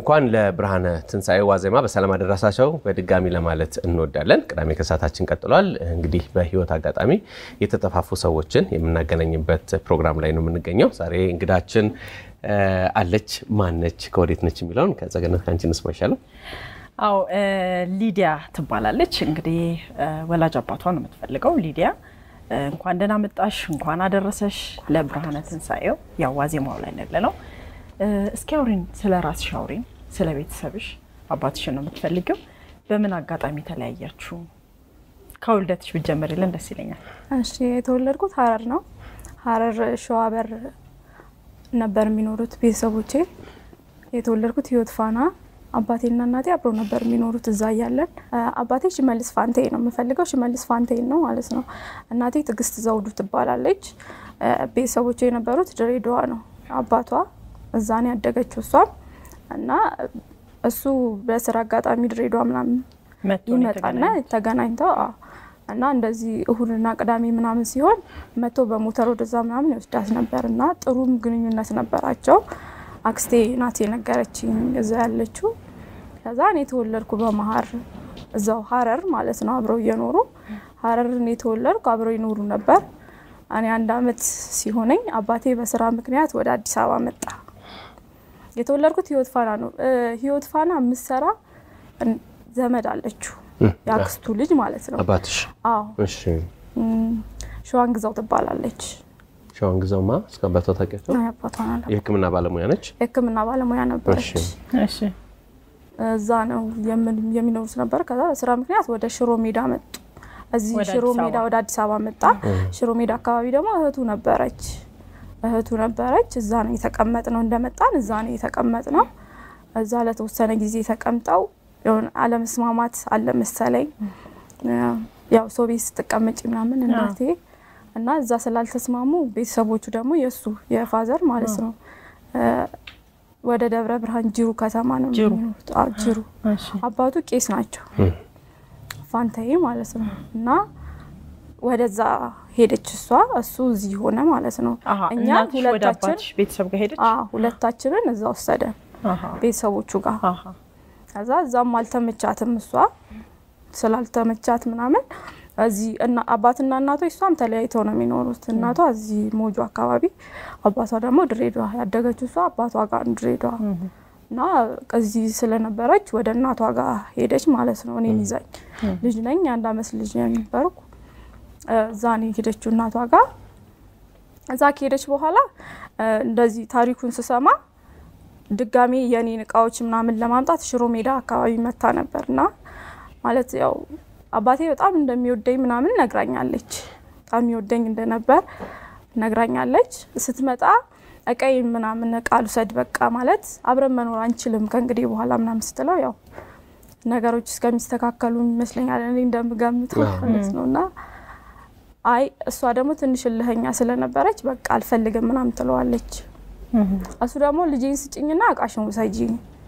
እንኳን ለብርሃነ ትንሣኤ ዋዜማ በሰላም አደረሳቸው በድጋሚ ለማለት እንወዳለን። ቅዳሜ ከሰዓታችን ቀጥሏል። እንግዲህ በህይወት አጋጣሚ የተጠፋፉ ሰዎችን የምናገናኝበት ፕሮግራም ላይ ነው የምንገኘው። ዛሬ እንግዳችን አለች። ማነች? ከወዴት ነች? የሚለውን ከጸገነት ከአንቺ እንስማ ይሻላል። አዎ ሊዲያ ትባላለች። እንግዲህ ወላጅ አባቷ ነው የምትፈልገው። ሊዲያ እንኳን ደህና መጣሽ፣ እንኳን አደረሰሽ ለብርሃነ ትንሣኤው። ያው ዋዜማው ላይ ያለ ነው። እስኪ አውሪን፣ ስለ ራስሽ አውሪን፣ ስለ ቤተሰብሽ። አባትሽን ነው የምትፈልገው። በምን አጋጣሚ ተለያያችሁ? ከውልደትሽ ብትጀምሪልን ደስ ይለኛል። እሺ የተወለድኩት ሀረር ነው። ሀረር ሸዋበር ነበር የሚኖሩት ቤተሰቦቼ። የተወለድኩት ህይወት ፋና አባቴና እናቴ አብረው ነበር የሚኖሩት እዛ እያለን። አባቴ ሽመልስ ፋንቴ ነው የምፈልገው፣ ሽመልስ ፋንቴን ነው ማለት ነው። እናቴ ትዕግስት ዘውዱ ትባላለች። ቤተሰቦቼ የነበሩት ድሬዳዋ ነው። አባቷ እዛ ነው ያደገችው እሷም እና እሱ በስራ አጋጣሚ ድሬዳዋ ምናምን ይመጣና ተገናኝተው እና እንደዚህ እሁድና ቅዳሜ ምናምን ሲሆን መቶ በሞተር ወደዛ ምናምን ይወስዳት ነበር እና ጥሩም ግንኙነት ነበራቸው። አክስቴ ናት የነገረችኝ እዛ ያለችው። ከዛ እኔ የተወለድኩ በመሀር እዛው ሀረር ማለት ነው አብረው እየኖሩ ሀረር እኔ የተወለድኩ አብረው ይኖሩ ነበር። እኔ አንድ አመት ሲሆነኝ አባቴ በስራ ምክንያት ወደ አዲስ አበባ መጣ። የተወለድኩት ህይወት ፋና ነው። ህይወት ፋና የምትሰራ ዘመድ አለችው የአክስቱ ልጅ ማለት ነው። አባትሽ? አዎ እሺ። ሸዋን ግዛው ትባላለች። ሸዋን ግዛውማ እስከ አባቷ ታውቂያቸው? አባቷን አለ የህክምና ባለሙያ ነች። የህክምና ባለሙያ ነበረች። እሺ እዛ ነው የሚኖሩት ነበር። ከዛ በስራ ምክንያት ወደ ሽሮ ሜዳ መጡ። እዚህ ወደ ሽሮ አዲስ ሜዳ አበባ። ወደ አዲስ አበባ መጣ። ሽሮ ሜዳ አካባቢ ደግሞ እህቱ ነበረች እህቱ ነበረች። እዛ ነው የተቀመጥ ነው እንደመጣን እዛ ነው የተቀመጥ ነው። እዛ ለተወሰነ ጊዜ ተቀምጠው የሆነ አለመስማማት አለ መሰለኝ። ያው ሰው ቤት ስትቀመጭ ምናምን እናቴ እና እዛ ስላልተስማሙ ቤተሰቦቹ ደግሞ የእሱ የፋዘር ማለት ነው ወደ ደብረ ብርሃን ጅሩ ከተማ ነው ጅሩ። የሚኖሩት። አዎ ጅሩ። እሺ አባቱ ቄስ ናቸው ፋንታዬ ማለት ነው እና ወደዛ ሄደች እሷ እሱ እዚህ ሆነ ማለት ነው። አሀ እኛ እናትሽ ወደ ሁለታችን አባትሽ ቤተሰብ ጋር ሄደች? አዎ ሁለታችንን እዛ ወሰደን አሀ ቤተሰቦቹ ጋር። አሀ ከዛ እዛም አልተመቻትም እሷ ስላልተመቻት ምናምን እዚህ እና አባትና እናቶች እሷም ተለያይተው ነው የሚኖሩት። እናቷ እዚህ ሞጆ አካባቢ፣ አባቷ ደግሞ ድሬዳዋ። ያደገችው እሷ አባቷ ጋር ነው ድሬዳዋ እና እዚህ ስለነበረች ወደ እናቷ ጋር ሄደች ማለት ነው። እኔን ይዛኝ ልጅ ነኝ የአንድ አመት ልጅ ነበርኩ። እዛ ነው የሄደችው እናቷ ጋር። እዛ ከሄደች በኋላ እንደዚህ ታሪኩን ስሰማ ድጋሜ የኔን እቃዎች ምናምን ለማምጣት ሽሮ ሜዳ አካባቢ መታ ነበር እና ማለት ያው አባቴ በጣም እንደሚወደኝ ምናምን ነግራኛለች። በጣም የሚወደኝ እንደነበር ነግራኛለች። ስትመጣ እቀይ ምናምን እቃ ልውሰድ በቃ ማለት አብረን መኖር አንችልም ከእንግዲህ በኋላ ምናምን ስትለው ያው ነገሮች እስከሚስተካከሉ ይመስለኛል እኔ እንደምገምተው ማለት ነው እና አይ እሷ ደግሞ ትንሽ እልህኛ ስለነበረች በቃ አልፈልግም ምናምን ትለዋለች። እሱ ደግሞ ልጄን ስጭኝና እቃሽን ውሰጂ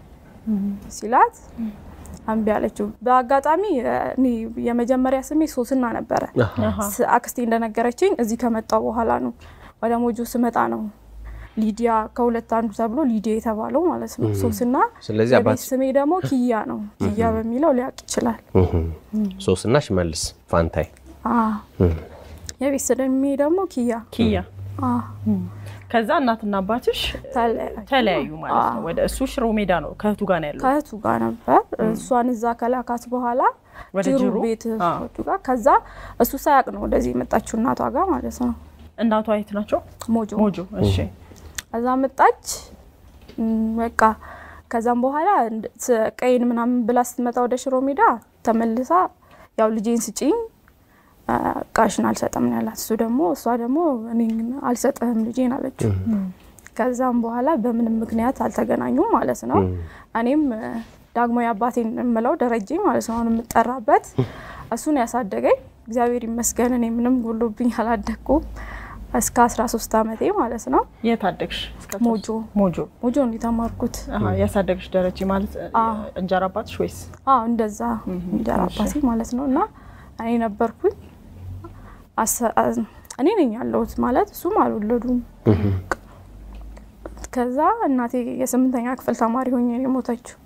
ሲላት እምቢ አለችው። በአጋጣሚ እኔ የመጀመሪያ ስሜ ሶስና ነበረ። አሀ ስ- አክስቴ እንደነገረችኝ እዚህ ከመጣው በኋላ ነው ወደ ሞጆ ስመጣ ነው ሊዲያ ከሁለት አንዱ ተብሎ ሊዲያ የተባለው ማለት ነው። ሶስና ስለዚህ የቤት አባት ስሜ ደግሞ ኪያ ነው። ኪያ በሚለው ሊያውቅ ይችላል። ሶስና ሽመልስ ፋንታይ አዎ። የቤት ስሜ ደግሞ ኪያ ኪያ አዎ። ከዛ እናትና አባትሽ ተለያዩ። ተለያዩ ማለት ነው። ወደ እሱ ሽሮ ሜዳ ነው ከእህቱ ጋር ነው ያለው። ከእህቱ ጋር ነበር። እሷን እዛ ከላካት በኋላ ወደ ጅሩ ጅሩ? ቤት አዎ። እህቶቹ ጋር ከዛ እሱ ሳያውቅ ነው ወደዚህ የመጣችው እናቷ ጋር ማለት ነው። እናቷ የት ናቸው? ሞጆ ሞጆ። እሺ ከዛ መጣች እም፣ በቃ ከዛም በኋላ እንድ- ስ- ቀይን ምናምን ብላ ስትመጣ ወደ ሽሮ ሜዳ ተመልሳ ያው ልጄን ስጪኝ አ፣ እቃሽን አልሰጥም ነው ያላት። እሱ ደግሞ እሷ ደግሞ እኔ አልሰጥህም ልጄን አለችው። ከዛም በኋላ በምንም ምክንያት አልተገናኙም ማለት ነው። እኔም እ፣ ዳግማዊ አባቴን የምለው ደረጀ ማለት ነው አሁን የምጠራበት እሱን ያሳደገኝ እግዚአብሔር ይመስገን። እኔ ምንም ጎሎብኝ አላደግኩም እስከ 13 ዓመቴ ማለት ነው። የት አደግሽ? እስከ ሞጆ ሞጆ። ሞጆ ነው የተማርኩት። አሀ ያሳደግሽ ደረጀ ማለት አዎ። እንጀራ አባትሽ ወይስ? አዎ እንደዛ እንጀራ አባቴ ማለት ነው። እና እኔ ነበርኩኝ አሰ- አ- እኔ ነኝ ያለሁት ማለት እሱም አልወለዱም። ከዛ እናቴ የስምንተኛ ክፍል ተማሪ ሆኜ ነው የሞተችው።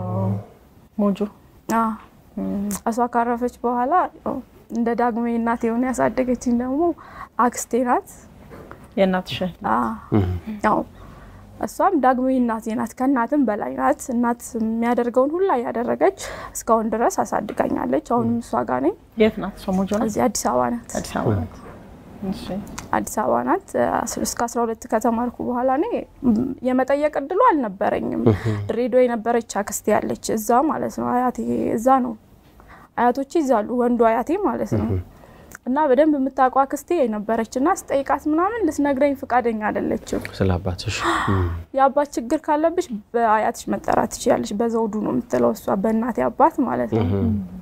ሞጆ አዎ። እሷ ካረፈች በኋላ ያው እንደ ዳግሜ እናቴ የሆነ ያሳደገችኝ ደግሞ አክስቴ ናት። የእናትሽ አዎ። ያው እሷም ዳግሜ እናቴ ናት፣ ከእናትም በላይ ናት። እናት የሚያደርገውን ሁላ እያደረገች እስካሁን ድረስ አሳድጋኛለች። አሁንም እሷ ጋር ነኝ። የት ናት? እሷ ሞጆ ናት። እዚህ አዲስ አበባ ናት። አዲስ አበባ ናት። እሺ አዲስ አበባ ናት። እስከ 12 ከተማርኩ በኋላ እኔ የመጠየቅ እድሉ አልነበረኝም። ድሬዳዋ የነበረች አክስቴ ያለች እዛ ማለት ነው። አያቴ እዛ ነው። አያቶቼ እዛ አሉ፣ ወንዱ አያቴ ማለት ነው። እና በደንብ የምታውቀው አክስቴ የነበረች እና ስጠይቃት ምናምን ልትነግረኝ ፈቃደኛ አይደለችም። ስለ አባትሽ የአባት ችግር ካለብሽ በአያትሽ መጠራት ትችያለሽ፣ በዘውዱ ነው የምትለው እሷ፣ በእናቴ አባት ማለት ነው።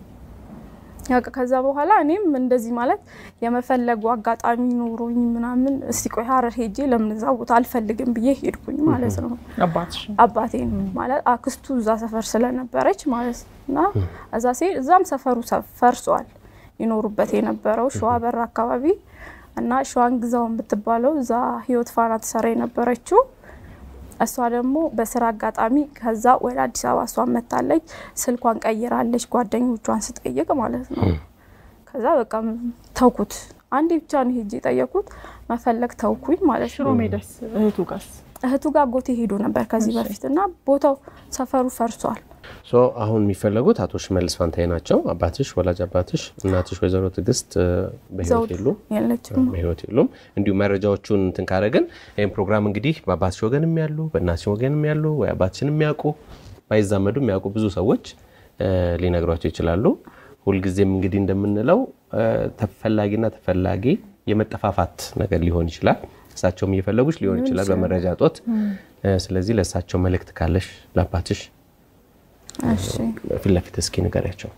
ያው ከዛ በኋላ እኔም እንደዚህ ማለት የመፈለጉ አጋጣሚ ኖሮኝ ምናምን እስቲ ቆይ ሀረር ሄጄ ለምን እዛ ቦታ አልፈልግም ብዬ ሄድኩኝ ማለት ነው። አባትሽ አባቴን ማለት አክስቱ እዛ ሰፈር ስለነበረች ማለት ነው። እና እዛ ሲሄድ እዛም ሰፈሩ ፈርሷል ይኖሩበት የነበረው ሸዋ በር አካባቢ እና ሸዋን ግዛው የምትባለው እዛ ህይወት ፋና ትሰራ የነበረችው እሷ ደግሞ በስራ አጋጣሚ ከዛ ወደ አዲስ አበባ እሷን መታለች። ስልኳን ቀይራለች ጓደኞቿን ስጠይቅ ማለት ነው። ከዛ በቃ ተውኩት። አንዴ ብቻ ነው ሄጄ የጠየኩት መፈለግ ተውኩኝ ማለት ሽሮ ነው። ሜዳስ እህቱ ጋስ እህቱ ጋር ጎቴ ሄዶ ነበር ከዚህ በፊት እና ቦታው ሰፈሩ ፈርሷል። ሶ አሁን የሚፈለጉት አቶ ሽመልስ ፋንታዬ ናቸው። አባትሽ ወላጅ አባትሽ፣ እናትሽ ወይዘሮ ትዕግስት እ፣ በህይወት ዘውድ የሉም የለችም። በህይወት የሉም። እንዲሁም መረጃዎቹን እንትን ካረግን ይህም ፕሮግራም እንግዲህ በአባትሽ ወገንም ያሉ በእናትሽ ወገንም ያሉ ወይ አባትሽን የሚያውቁ ባይዛመዱ የሚያውቁ ብዙ ሰዎች እ፣ ሊነግሯቸው ይችላሉ። ሁልጊዜም እንግዲህ እንደምንለው እ፣ ተፈላጊና ተፈላጊ የመጠፋፋት ነገር ሊሆን ይችላል። እሳቸውም እየፈለጉች ሊሆን ይችላል በመረጃ እጦት። እ፣ ስለዚህ ለእሳቸው መልእክት ካለሽ ለአባትሽ እሺ ፊት ለፊት እስኪ ንገሪያቸው።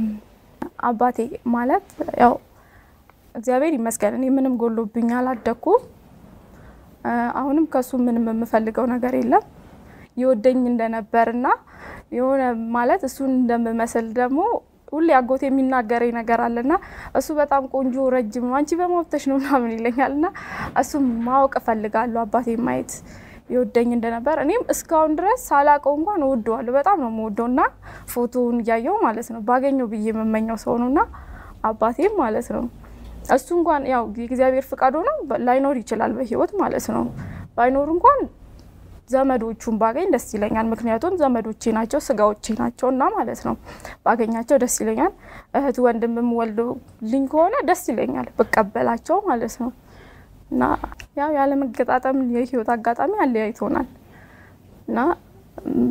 አባቴ ማለት ያው እግዚአብሔር ይመስገን እኔ ምንም ጎሎብኝ አላደኩም። እ፣ አሁንም ከሱ ምንም የምፈልገው ነገር የለም። ይወደኝ እንደነበርና የሆነ ማለት እሱን እንደምመስል ደግሞ ሁሌ አጎቴ የሚናገረኝ ነገር አለና እሱ በጣም ቆንጆ ረጅም ነው፣ አንቺ በመብተሽ ነው ምናምን ይለኛል እና እሱም ማወቅ እፈልጋለሁ አባቴ ማየት ይወደኝ እንደነበር እኔም እስካሁን ድረስ ሳላቀው እንኳን እወደዋለሁ። በጣም ነው የምወደው እና ፎቶውን እያየው ማለት ነው ባገኘው ብዬ የምመኘው ሰው ነው እና አባቴም ማለት ነው እሱ እንኳን ያው የእግዚአብሔር ፍቃድ ሆኖ ላይኖር ይችላል በህይወት ማለት ነው። ባይኖር እንኳን ዘመዶቹን ባገኝ ደስ ይለኛል። ምክንያቱም ዘመዶቼ ናቸው፣ ስጋዎቼ ናቸው እና ማለት ነው ባገኛቸው ደስ ይለኛል። እህት ወንድምም ወልዶ ልኝ ከሆነ ደስ ይለኛል ብቀበላቸው ማለት ነው። እና ያው ያለመገጣጠም የህይወት አጋጣሚ አለያይቶናል እና ም፣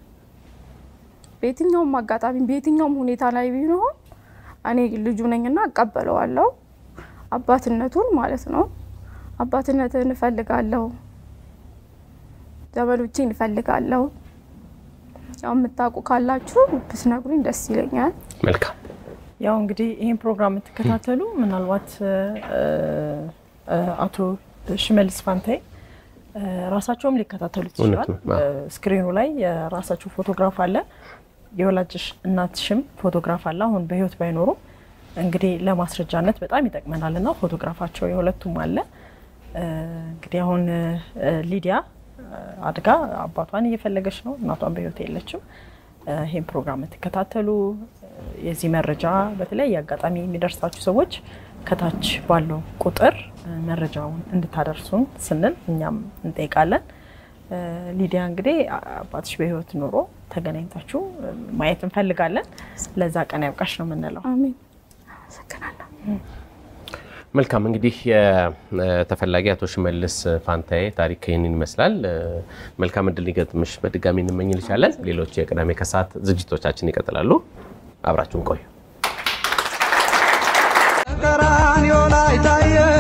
በየትኛውም አጋጣሚ በየትኛውም ሁኔታ ላይ ቢሆን እኔ ልጁ ነኝና እቀበለዋለሁ አባትነቱን ማለት ነው። አባትነትን እፈልጋለሁ፣ ዘመዶቼን እፈልጋለሁ። ያው የምታውቁ ካላችሁ ብትነግሩኝ ደስ ይለኛል። መልካም ያው እንግዲህ ይህን ፕሮግራም የምትከታተሉ ምናልባት እ፣ እ፣ አቶ ሽመልስ ፋንታዬ እ፣ ራሳቸውም ሊከታተሉት እውነት ይችላል። ነው። አዎ። እ፣ ስክሪኑ ላይ የራሳቸው ፎቶግራፍ አለ፣ የወላጅሽ እናትሽም ፎቶግራፍ አለ። አሁን በህይወት ባይኖሩም እንግዲህ ለማስረጃነት በጣም ይጠቅመናል እና ፎቶግራፋቸው የሁለቱም አለ። እ፣ እንግዲህ አሁን እ፣ ሊዲያ እ፣ አድጋ አባቷን እየፈለገች ነው። እናቷን በህይወት የለችም። እ፣ ይህን ፕሮግራም የምትከታተሉ እ፣ የዚህ መረጃ በተለያየ አጋጣሚ የሚደርሳችሁ ሰዎች ከታች ባለው ቁጥር እ፣ መረጃውን እንድታደርሱን ስንል እኛም እንጠይቃለን። እ፣ ሊዲያ እንግዲህ አ- አባትሽ በህይወት ኑሮ ተገናኝታችሁ እ፣ ማየት እንፈልጋለን። ለዛ ቀን ያብቃሽ ነው የምንለው። አሜን። አመሰግናለሁ። መልካም እንግዲህ የተፈላጊ አቶ ሽመልስ ፋንታዬ ታሪክ ይህንን ይመስላል። መልካም እድል ሊገጥምሽ በድጋሚ እንመኝልሻለን። ሌሎች የቅዳሜ ከሰዓት ዝግጅቶቻችን ይቀጥላሉ። አብራችሁን ቆዩ። ቀራንዮ ላይ ታየ